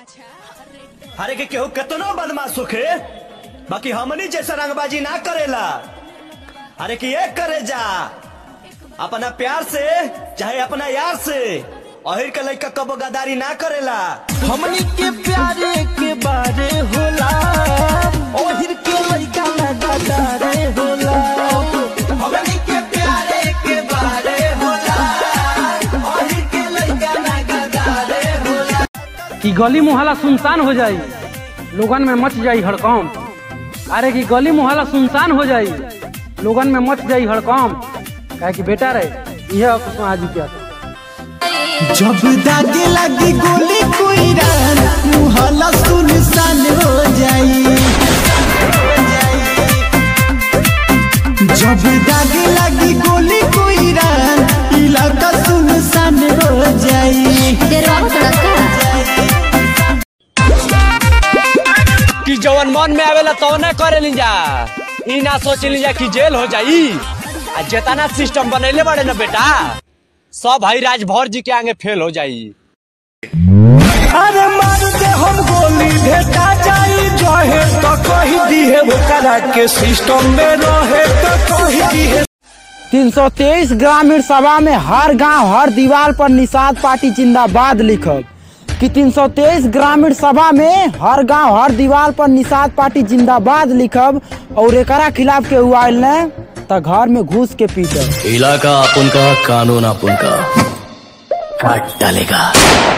अरे के केहू केतनो बदमाश होखे बाकी हमनी जैसा रंगबाजी ना करेला अरे कि एक करे जा अपना प्यार से चाहे अपना यार से अहिर के लइका कबो गदारी ना करेला हमनी के प्यारे के बारे होला ओहिर के लइका ना गदारे होला हमनी के प्यारे के बारे होला अहिर के लइका ना गदारे होला कि गली मोहल्ला सुनसान हो जाई लोगन में मच जाई हड़कम अरे कि गली मोहल्ला सुनसान हो जाई लोगन में मच जाई हड़कम काहे कि बेटा रहे यह कुछ आज क्या जब दागे लगी गोली कोई रान मुहल्ला सुनसान हो जाई जब दागे लगी गोली कोई रान इलाका सुनसान हो जाई डरवाओ थोड़ा सा कि जवन मन में आवेला तवने करे जा ई ना सोच जा कि जेल हो जाई आ जेतना सिस्टम बनैले बड़े ना बेटा सब भाई राजभर जी के आगे फेल हो जाई अरे मार दे हम गोली भेटा जाई रहे तो कही दिहे ओकरा के सिस्टम में रहे तो कही दिहे 323 ग्रामीण सभा में हर गांव हर दीवार पर निषाद पार्टी जिंदाबाद लिखब कि 323 ग्रामीण सभा में हर गांव हर दीवार पर निषाद पार्टी जिंदाबाद लिखब और एकरा खिलाफ के उआल ने त घर में घुस के पीटब इलाका अपन का कानून अपन का काट डालेगा